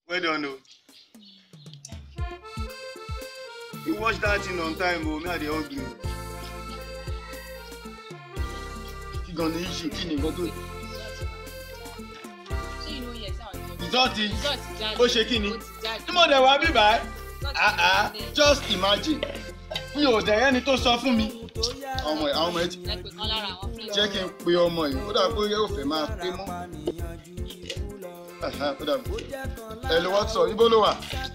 well done o. you watch that thing on time o me i dey hungry o. kí gan ni issue kí ni nǹkan tó. ṣé inú yẹ sí àwọn ìjọba ìdọ́tí result jáde ó ṣe kí ni ó ti jáde tí mo dẹ̀ wá bíbá ẹ́ result ah ah jáde. just imagine mi ò dẹ̀ ẹni tó sọ fún mi. ọmọ ẹ àwọn ọmọ ẹ ti ẹ pè kan lára àwọn friend jẹ́ kí n pe ọmọ yìí ó dà pé yóò fẹ́ máa pé mọ́. Ẹ̀hẹ́n, ó dà bí. ẹ lè wọ́n sọ níbo ló wà.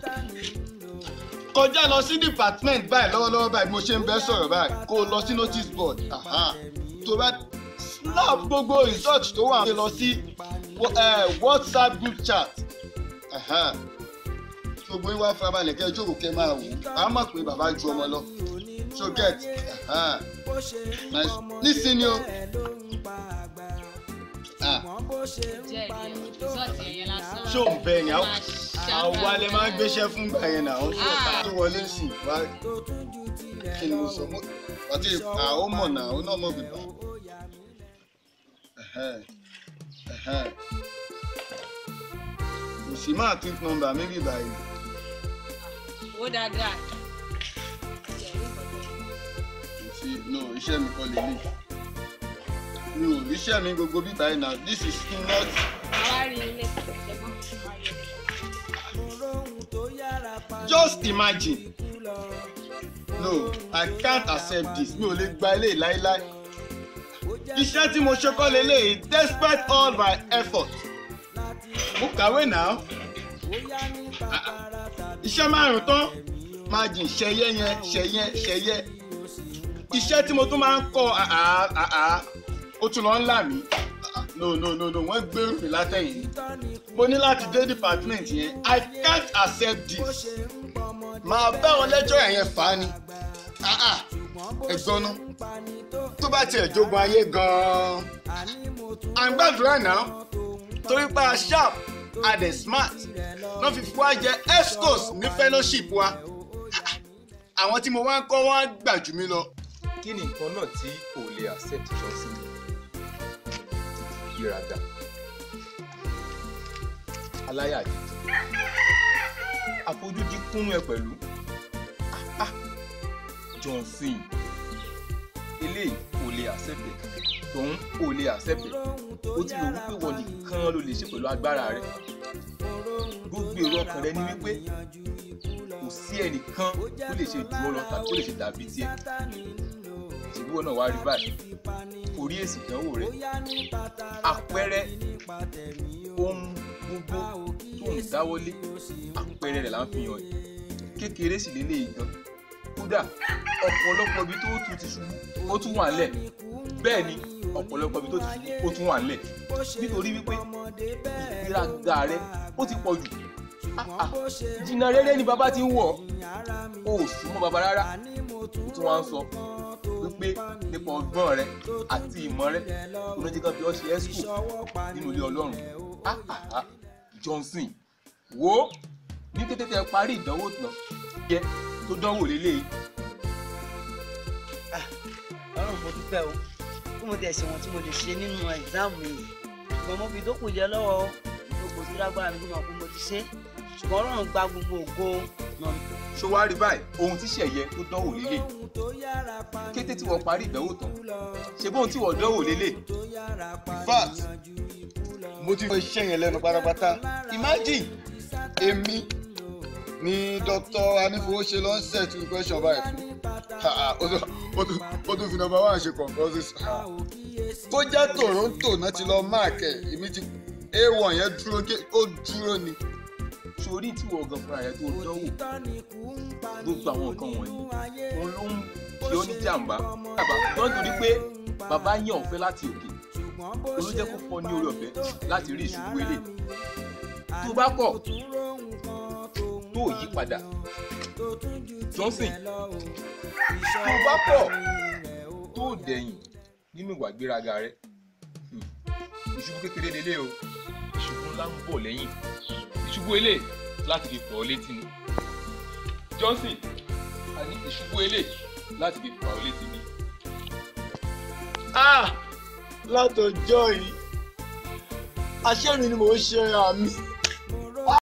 kọjá lọ sí department báyìí lọ́wọ́lọ́wọ́ báyìí bí mo ṣe ń bẹ́ sọ̀rọ̀ báyìí kó o lọ sí notice board Aha. tó bá snap gbogbo result tó wà lọ sí wa- eh, whatsapp group chat. Aha. gbogbo yín wá farabalẹ̀ kẹ́ ẹ jókòó kẹ́ ẹ máa wò ó a mọ̀ pé bàbá ju ọmọ lọ so get Aha. nice nísìnyí o. Ah jẹ́ ìyẹn result ẹ̀yẹ lásán ṣó ń bẹ ni Máa àwọn ṣàgbà àwa lè máa ń bẹ́ẹ̀. gbéṣẹ́ fún gbà yẹn náà ó Ah. tó wọlé sí i wá kí ni mo sọ mo àti àwọn mọ̀ náà ó náà mọ̀ bìbà. kò sí máa tweet number mi bìbà yìí ó dáadáa kò sí no iṣẹ́ mi kọ́ lélẹ̀ mi ò iṣẹ́ mi gbogbo bìbà yìí náà this is not àwa rí ilé ẹ̀gbọ́n just imagine no i can't accept this mi ò lè gba eléyìí láéláé iṣẹ́ tí mo ṣe kọ́ leléyìí despite all my effort mo kàwé náà Ah, ah. iṣẹ́ márùn-ún tán máa jìn ṣẹyẹ yẹn ṣẹyẹ ṣẹyẹ iṣẹ́ tí mo tún máa ń kọ́ ah, ah, ah, ah, ó tún lọ ń là mí Ah, ah, no no no no wọ́n gbèrú mi látẹ̀yìn mo ní láti dé department yẹn i can't accept this máa bá wọn lẹ́jọ́ ẹ̀yẹn fà á ni Ah, ah. ẹ̀gbọ́n náà tó bá tiẹ̀ jogun ayé gan-an à ń gbàdúrà náà torí pé a sharp a dẹ̀ smart náà fi fún wa jẹ escos ní fellowship wa àwọn tí mo wá ń kọ́ wọ́n á gbà jù mí lọ. kí ni nǹkan náà tí ò lè accept johnson ìgbéraga aláyàjẹ àfojúdi kúnnú ẹ pẹ̀lú Ah, ah. johnson eléyìí ò lè accept ẹ tòun ò lè accept ẹ ó ti rò wípé wọn nìkan ló lè ṣe pẹ̀lú agbára rẹ gbogbo èrò ọkàn rẹ ní wípé kò sí ẹnìkan tó lè ṣe jù ọ lọ tàbí tó lè ṣe dàbí tiẹ̀ ṣèbí wọn náà wá rí báyìí orí èsì ìdánwò rẹ àpẹẹrẹ ohun gbogbo tó ń dáwọ́lé àpẹẹrẹ rẹ̀ là ń fi hàn yìí kékeré sì lélẹ́yìí gan kódà ọ̀pọ̀lọpọ̀ ibi tó tún ti ṣubú ó tún wà nílẹ̀ bẹ́ẹ̀ ni ọ̀pọ̀lọpọ̀ ibi tó ti ṣubú ó tún wà nílẹ̀ nítorí wípé ìgbéraga rẹ ó ti pọ̀ jù Ah, ah. jìnnà rere ni bàbá ti ń wọ̀ ọ́ ò súnmọ́ bàbá rárá ó tún wá ń sọ wípé nípa ọgbọ́n rẹ àti ìmọ̀ rẹ oníjẹ́ kan fi ọ́ ṣe ẹ́sùkù nínú ilé ọlọ́run Ah, ah, ah. johnson wo ní kété tẹ parí ìdánwò tán yẹ tó dánwò lélẹ́yìí ọlọ́run mo dúpẹ́ o bí mo tẹ̀ ṣe wọn tí mo lè ṣe nínú ẹ̀gzáàmù yìí ṣùgbọ́n mo fi dókòó jẹ lọ́wọ́ ìdókòó tó lágbára mi tó mọ̀ pé mo ti ṣe ṣùgbọ́n ọlọ́run gba gbogbo ògo náà mi. ṣó wá rí báyìí ohun tí ṣẹ̀yẹ tó dánwò lélẹ̀ kété tí wọ́n parí ìdánwò tán ṣe bóun tí wọ́n dánwò lélẹ̀ in fact mo ti fọ iṣẹ́ yẹn lẹ́nu pátápátá imagine èmi ni dr anífowóṣe ló ń set question báyìí fún Ha, ha, ó tún- ó tún- ó tún fi number one ṣe concourses kó jẹ́ toronto náà ti lọ mark ẹ̀ èmi ti a1 yẹn dúró gé- ó dúró ni sórí tí wọ́n gan fúnra rẹ̀ tó dánwò gbogbo àwọn nǹkan wọ̀nyí òun ló ń ṣe ó ní jàǹbá bàbá tó ń torí pé bàbá yàn ọ̀fẹ́ láti òkè òun ló jẹ́ kó fọ́ ní orí ọ̀fẹ́ láti rí ìṣubú ilé tó bá kọ̀ tó yí padà johnson tó bá kọ̀ tó dẹ̀yìn nínú ìwà gbéraga rẹ̀ hmm, ìṣubú kékeré lélẹ̀ o ìṣubú ńlá ń bọ̀ lẹ́yìn ìṣubú ilé láti fi fọ́ ọ létí ni johnson a ní ìṣubú ilé láti fi fọ́ ọ létí ni. ah látọjọ́ yìí àṣẹ mi ni mò ń ṣe ra mi